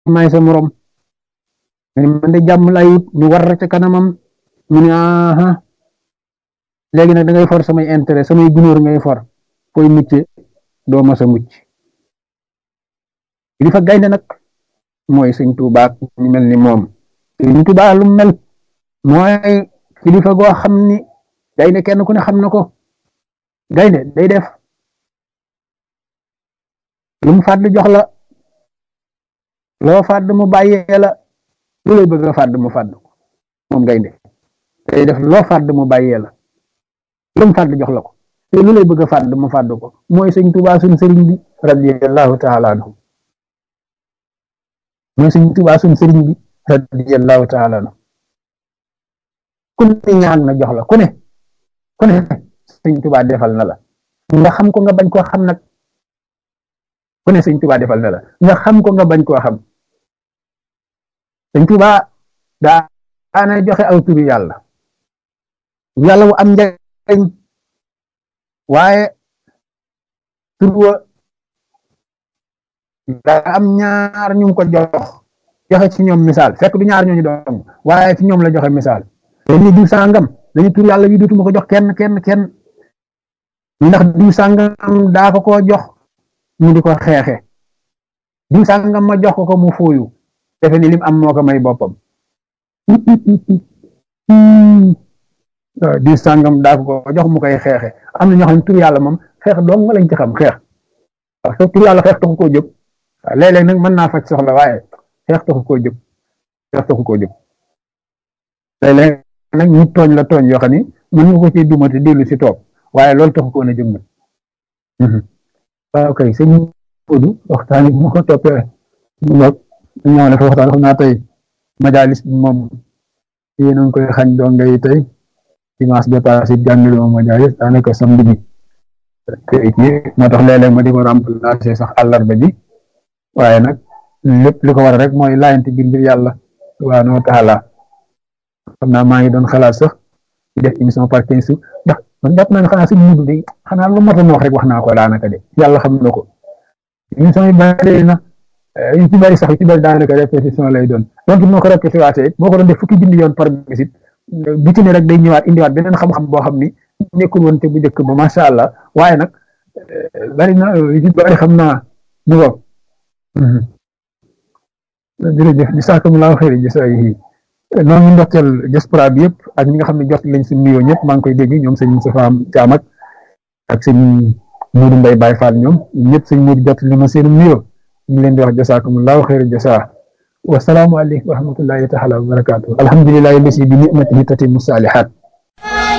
maay sa morom nga ni man de jàmm lay wut ñu war ca kanamam mu ne aha léegi nag da ngay for samay intérêt samay gunóor ngay for fooy mucce doo ma sa mucc li fa gaynde nag mooy sëñ Tuubaa ñu mel ni moom sëñ Tuubaa lu mel mooy kilifa goo xam ni gaynde kenn ku ne xam na ko gaynde day def lu mu fàdd jox la loo fàdd mu bàyyee la lu lay bëgg a fàdd mu fàdd ko moom gaynde day def loo fàdd mu bàyyee la lu mu fàdd jox la ko te lu lay bëgg a fàdd mu fàdd ko mooy sëñ Tuubaa suñ sëriñ bi radiyallahu taala anhu mooy sëñ Tuubaa suñ sëriñ bi radiyallahu taala anhu ku ne ñaan na jox la ku ne ku ne sëñ Tuubaa defal na la nga xam ko nga bañ koo xam nag ku ne sëñ Tuubaa defal na la nga xam ko nga bañ koo xam sëñ Tuubaa daa ana joxe aw turu yàlla yàlla wu am njariñ waaye tur wa daa am ñaar ñu ko jox joxe ci ñoom misaal fekk du ñaar ñooñu doon waaye ci ñoom la joxe misaal dañuy diw sàngam dañu tur yàlla wi dootuma ko jox kenn kenn kenn ndax diw sàngam daa ko koo jox ñu di ko xeexe diw sàngam ma jox ko ko mu fooyu defe ni lim am moo ko may boppam diw sàngam daa ko ko jox mu koy xeexe am na ñoo xam ne tur yàlla moom xeex dong nga lañ ci xam xeex waaw soo tur yàlla xeex taxu koo jóg waaw léeg-léeg nag mën naa faj soxla waaye xeex taxu koo jóg xeex taxu koo jóg léeg-léeg nag ñu tooñ la tooñ yoo xam ni mën nga ko ci dumati dellu si toog waaye loolu taxu koo na jóg nag waaw kay sëñ Modou waxtaan bi moo ko toppee ñoo ñoo ne fa waxtaan xam naa tey majalis bi moom yéen a ngi koy xañ doo ngay tey dimanche bi passé jàngale moom majalis daanaka samedi bi kii moo tax léeg-léeg ma di ko remplacer sax àllarba ji waaye nag lépp li ko war rek mooy laayante biir ngir yàlla subhaanahu wa taala xam naa maa ngi doon xalaat sax di def émission par quinze jours ndax man jàpp naa ne xanaa suñu mudu de xanaa lu mot a wax rek wax naa ko daanaka de yàlla xam na ko émission yi bari na yu ci bari sax yu ci bari daanaka répétition lay doon donc moo ko répété waatee it moo ko doon def fukki junni yoon par bisit bu ci ne rek day ñëwaat indiwaat beneen xam-xam boo xam ni nekkul woon te bu njëkk ba macha allah waaye nag bari na yu ci bari xam naa mu ngo jërëjëf jazaakumullaahu xayran jazaa'ihi noo ngi ndokkeel diaspora bi yëpp ak ñi nga xam ne jot lañ suñu nuyoo ñëpp maa ngi koy dégg ñoom sëñ Moustapha Thiam ak ak sëñ Moudou Mbaye Baye Fall ñoom ñëpp sëñ Moudou jot li ma seen nuyoo ñu ngi leen di wax jazaakumullaahu xayran jazaa wa salaamu aleykum wa rahmatullaahi taala wa barakaatu alhamdulillahi lasi bi ni'matihi tatimmu saalihaat